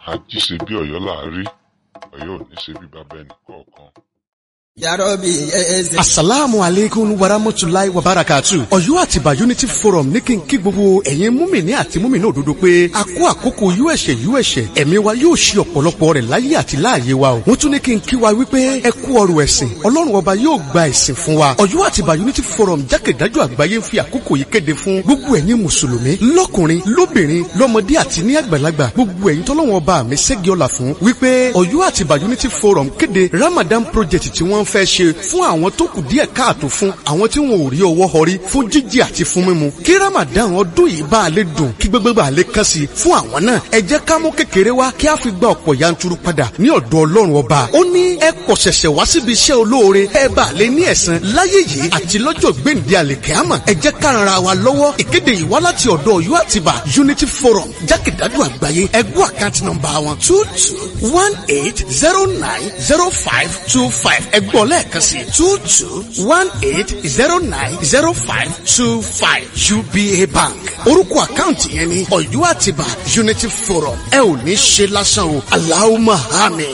àjíṣe bí ọ̀yọ́ láàárí ọ̀yọ́ ò ní ṣe bí bàbá ẹnì kọ̀ọ̀kan. yarobi eze. asalaamu aleykum warahmatulahi wabarakatu. ọ̀yọ́ àtìbà unity forum ní kí n kí gbogbo ẹ̀yin múmìnì àti múmìnì òdodo pé a kó àkókò uẹ̀ṣẹ̀ uẹ̀ṣẹ̀ ẹ̀mí wa yóò ṣe ọ̀pọ̀lọpọ̀ rẹ̀ láyé àti láàyè wa o. wọ́n tún ní kí n kí wa wípé ẹ kú ọrọ̀ ẹ̀sìn ọlọ́run ọba yóò gba ẹ̀sìn fún wa. ọ̀yọ́ àtìbà unity forum jákèjádò àgbáyé ń fi àkókò yìí kéde fún gbogbo ẹ̀yin mùsùlùmí lọ́kùnrin lóbìnrin lọ́mọdé àti ní àgbàlagbà gbogbo ẹ̀yin tọ́lọ́wọ́n ọba mi ṣẹ́gi ọ̀la fún wípé ọ̀yọ́ àtìbà unity forum kéde ramadan project tí wọ́n fẹ́ ṣe fún àwọn tó kù díẹ̀ káàtó fún àwọn tí wọn ò rí ọwọ́ họrí fún jíjẹ àti fún mímu kí ramadan ọdún yìí bá a lè dùn kí gbogbo bá a lè kàn sí fún àwọn náà ẹ jẹ́ ká mú kékeré wá kí a fi gba ọ̀pọ̀ yanturu padà ní ọ̀dọ̀ ọlọ́run ọba ó ní ẹ kọ̀ ṣẹ̀ṣẹ̀ wá síbi iṣẹ́ olóore ẹ bá a lè ní ẹ̀san láyé yìí àti lọ́jọ́ gbèǹde àlèkẹ́àmọ̀ ẹ jẹ́ ká ran ara wa lọ́wọ́ ìkéde yìí wá láti ọ̀dọ̀ ọ̀yọ́ àtibá unity forum jákèjádò àgbáyé ẹgbẹ́ àkáǹtì nọ́mbà wọn two two one eight zero nine zero five two five ẹgbọ́n lẹ́ẹ̀kan sí two two one eight zero nine zero five two five uba bank orúkọ àkáǹtì yẹn ni ọ̀yọ́ àtibá unity forum ẹ ò ní ṣe lásán o aláwọ̀ àmín.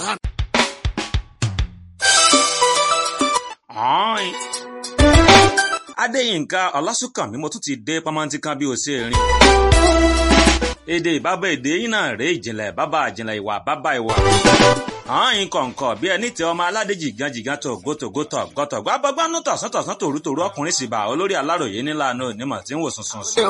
Ọ̀ọ́ìn. Adéyínká Ọlásùnkànmí mo tún ti dé pamọ́ntí kan bí o ṣe rìn. Èdè ìbábá èdè yín náà rèé ìjìnlẹ̀ bábà ìjìnlẹ̀ ìwà bábà ìwà. Ọ̀ọ́ìn kọ̀ǹkọ̀ bí ẹni tẹ ọmọ aládé jìgàn jìgàn tó gótógó tọ̀ gọ́tọ̀ gbá bọ́gbánú tọ̀sán tọ̀sán tòrú tòrú ọkùnrin sì bá olórí aláròyé nílànà onímọ̀ tí ń wò sùn sùn sùn.